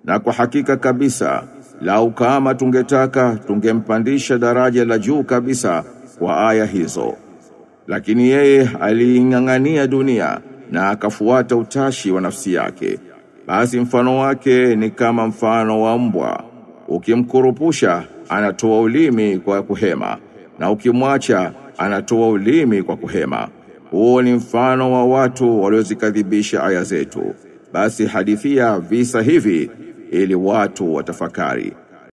na kwa hakika kabisa lau kama tungetaka tungempandisha daraja la juu kabisa kwa aya hizo lakini yeye aliing'ang'ania dunia na akafuata utashi wa nafsi yake basi mfano wake ni kama mfano wa mbwa ukimkurupusha anatoa ulimi kwa kuhema na ukimwacha anatoa ulimi kwa kuhema huo ni mfano wa watu waliozikadhibisha aya zetu basi hadithia visa hivi ili watu watafakari